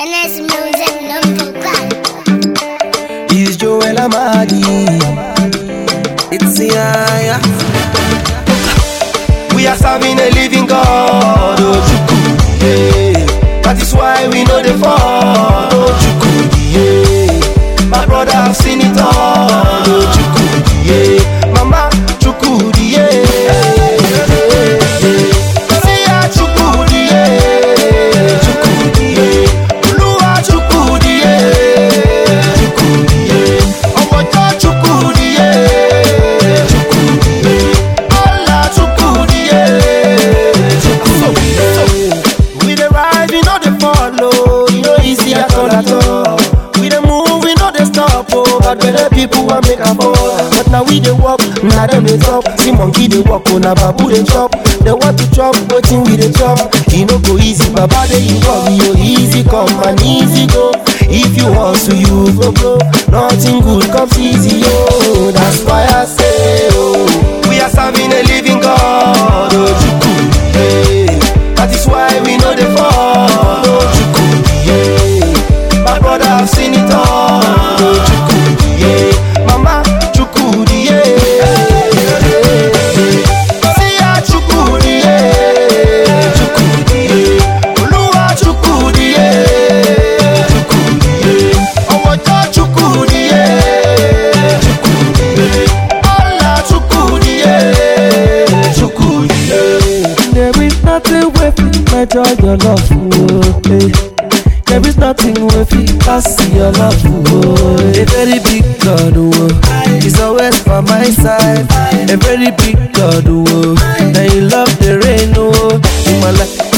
NS Music number one. It's Joel Amadi. It's Yaya. We are serving a living God, oh Chukwu, yeah. That is why we know the fall, oh Chukwu, yeah. My brother have seen it all, oh Chukwu, yeah. Mama Chukwu, yeah. See ya, Chukwu, yeah. Chukwu, yeah. Oluwa Chukwu, yeah. Chukwu, yeah. Omojo Chukwu, yeah. Chukwu, yeah. Allah Chukwu, yeah. Chukwu, yeah. We dey rise, we no dey follow. E no easy at all at all. We dey move, we no dey stop. Oh, but better people wan make am fall. But now we dey walk, na dem dey talk. See monkey dey walk, oh na babu dey chop. They want to chop, wetin we dey chop. E no go easy, baba dey involve you. Easy come and easy go. If you hustle, you go blow. Nothing good comes easy, oh. That's why I say, oh, we are serving a living God, oh Chukwu, yeah. That is why we know the fall, oh Chukwu, yeah. My brother have seen it all, oh Chukwu, yeah. Mama Chukwu, yeah. See ya Chukwu, yeah. Chukwu, yeah. Oluwa Chukwu, yeah. Chukwu, yeah. Omojo Chukwu, yeah. Chukwu, yeah. Allah Chukwu, yeah. Chukwu, yeah. There is nothing wey fit measure your love, oh, eh. There is nothing wey fit pass your love, oh. A very big God, oh. He's always by my side. A very big God, oh. Now you love the rain, oh. In my life,